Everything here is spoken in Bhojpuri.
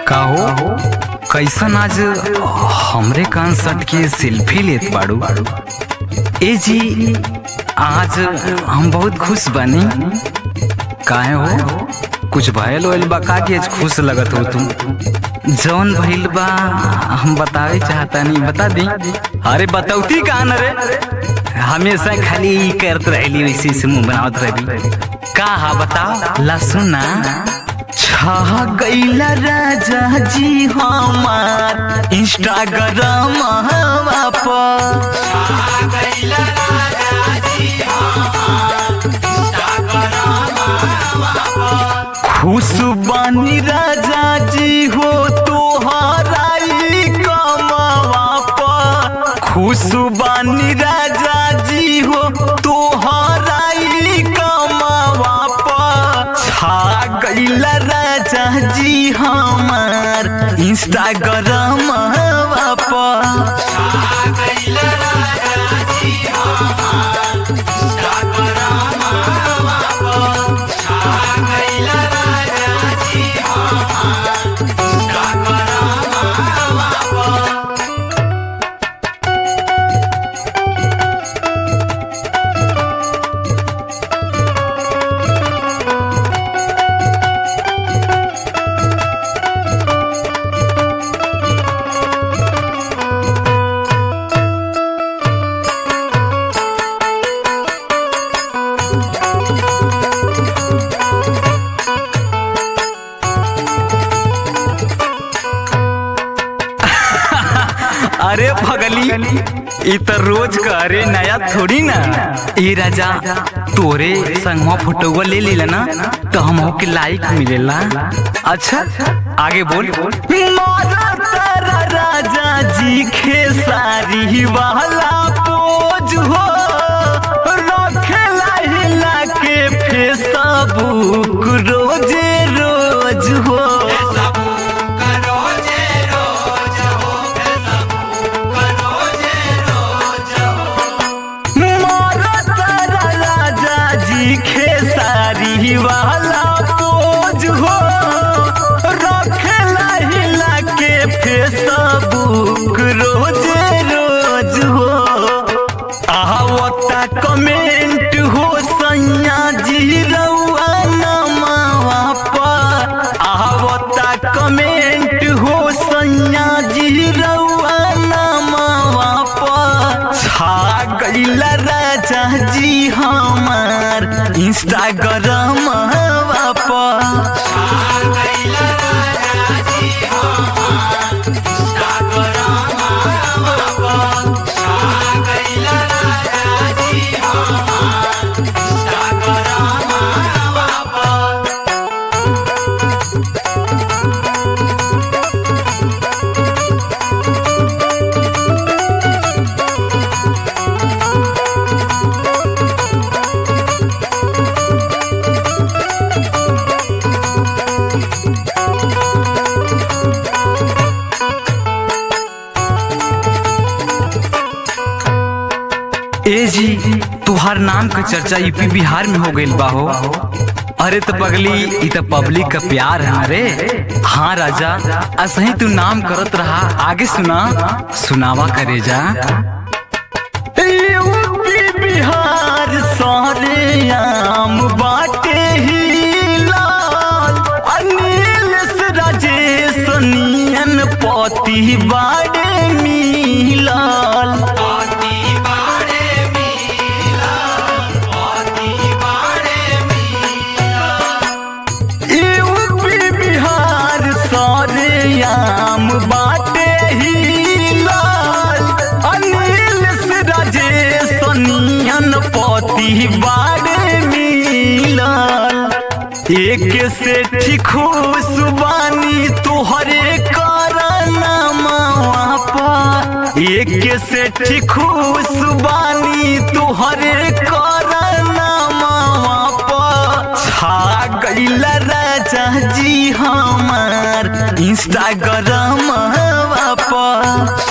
काहो कैसन आज हमरे कान सट के सेल्फी लेत बाड़ू ए जी आज हम बहुत खुश बनी काहे हो कुछ भयल वयल बा का कि आज खुश लगत हो तुम जौन भइल बा हम बतावे चाहता नहीं बता दी अरे बतौती कान रे हमेशा खाली ई करत रहली वैसे ऐसे मुंह बनावत रहली का हा बताओ ला सुना छह गईला राजा जी हमार इंस्टाग्राम हवा पर खुश बानी राजा जी हो तोहराई कमावा पर खुश बानी राजा जी हो तोहराई कमावा पर छा गईला राजा जी हमार इंस्टाग्राम पर अरे भगली ई तो रोज का अरे नया थोड़ी ना ई राजा तोरे संगवा फोटोवा ले लीला ना तो हम के लाइक मिलेला अच्छा आगे बोल मारा तारा राजा जी खेसारी वाला पोज हो रखेला हिला के फेसबुक रोजे रोज हो मारा तारा राजा जी खेसारी वाला पोज हो रखेला हिला के फेसबुक रोजे रोज हो आवता कमेंट हो सैया जी रउआ नमावा पर आवता कमेंट हो सैया जी रउआ नमावा पर छा गईला राजा जी हमार इंस्टाग्राम पर ए जी तुहार नाम का चर्चा यूपी बिहार में हो गइल बा हो अरे तो पगली ई तो पब्लिक का प्यार है रे हाँ राजा असही तू नाम करत रहा आगे सुना सुनावा करे जा यूपी बिहार सारे आम बाटे ही लाल अनिल से राजेश नियन पति बाड़े मिलाल यूपी बिहार सारे आम बाटे ही लाल अनिल से राजेश नियन पति बाड़े मिलाल एक से ठीक खुशबानी तोहरे करना मापा एक से ठीक खुशबानी तोहरे करना मापा छा गईला राजा जी हमार इंस्टाग्राम पर